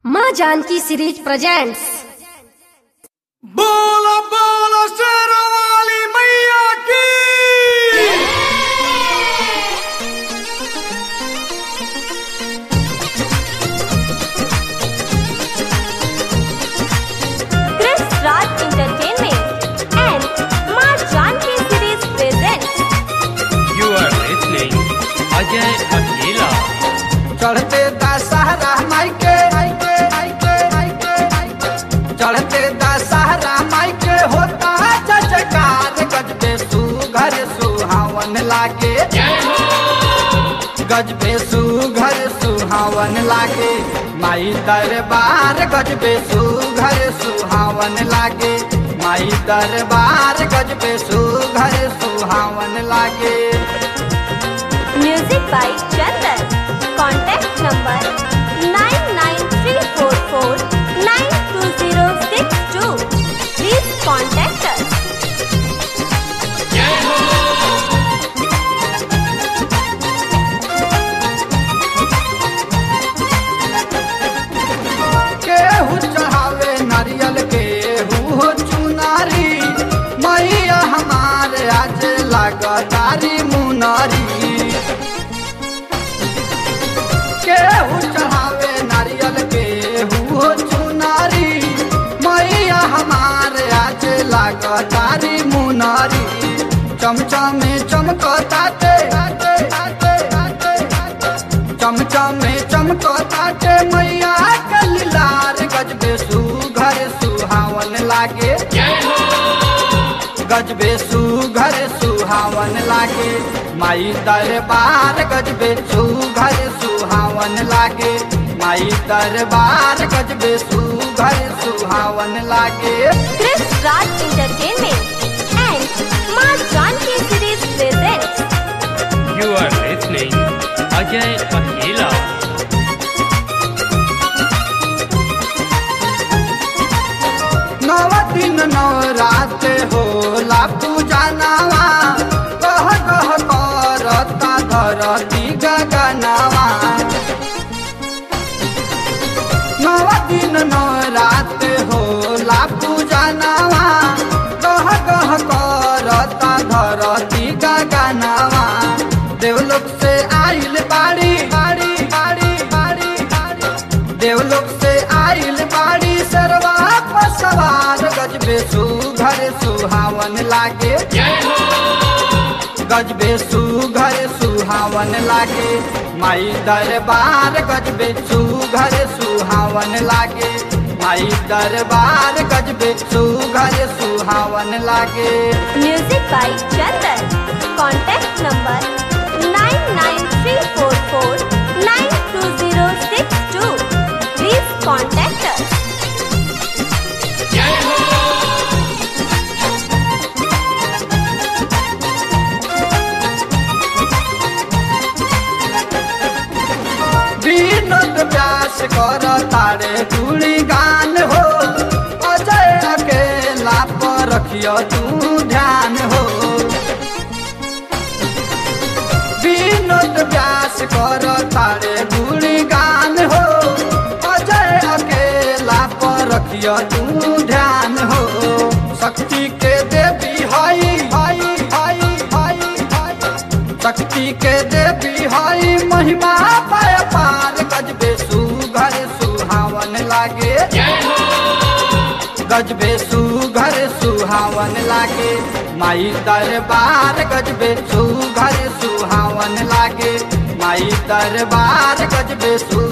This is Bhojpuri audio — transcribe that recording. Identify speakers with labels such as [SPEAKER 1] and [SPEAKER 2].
[SPEAKER 1] माँ जानकी सीरीज प्रेजेंट्स
[SPEAKER 2] बोलो बोलो शेरवाली मैया की
[SPEAKER 3] Chris Raj Entertainment and Ma Janki Series presents
[SPEAKER 4] You are listening Ajay Akela.
[SPEAKER 2] चढ़ते दशहरा माई के चढ़ते दशहरा माई के होता जजकार गजबे सुघर सुहावन लागे गजबे सुघर सुहावन लागे माई दरबार गजबे सुघर सुहावन लागे माई दरबार गजबे सुघर सुहावन लागे
[SPEAKER 3] Music by Chandan. Contact number 99344920062. Please contact us.
[SPEAKER 2] केहू चढ़ावे नारियल केहू चुनारी मैया हमारे आज लगतारी मुनारी केहू चढ़ावे नारियल केहू चुनारी मैया हमारे आज लगतारी मुनारी चमचमे चमकताते चमचमे चमकताते मैया के लीलार गजबे सुघर सुहावन लागे गजबे सुघर सुहावन लागे माई दरबार गजबे सुघर सुहावन लागे माई दरबार गजबे सुघर सुहावन लागे
[SPEAKER 3] Chris Raj Entertainment and Ma Janki Series presents
[SPEAKER 4] You are listening Ajay Akela.
[SPEAKER 2] नव दिन नव रात होला पूजा नवा कह कह करता धरती गगनवा नव दिन नव रात होला पूजा नवा कह कह करता धरती गगनवा देवलोक से आइल बाड़ी बाड़ी बाड़ी बाड़ी बाड़ी देवलोक से आइल बाड़ी सरवा पर सवार गजबे सुघर सुहावन लागे गजबे सुघर सुहावन लागे माई दरबार गजबे सुघर सुहावन लागे माई दरबार गजबे सुघर सुहावन लागे
[SPEAKER 3] Music by Chandan. Contact number 99344920062. Please contact us.
[SPEAKER 2] Vinod Vyas कर तारे गुणी गान हो अजय अकेला पर रखियो तू ध्यान हो विनोद व्यास कर तारे गुणी गान हो अजय अकेला पर रखियो तू ध्यान हो शक्ति के देवी हई हई हई हई हई शक्ति के देवी हई महिमा पाय पार गजबे सुघर सुहावन लागे गजबे सुघर सुहावन लागे माई दरबार गजबे सुघर सुहावन लागे माई दरबार गजबे सु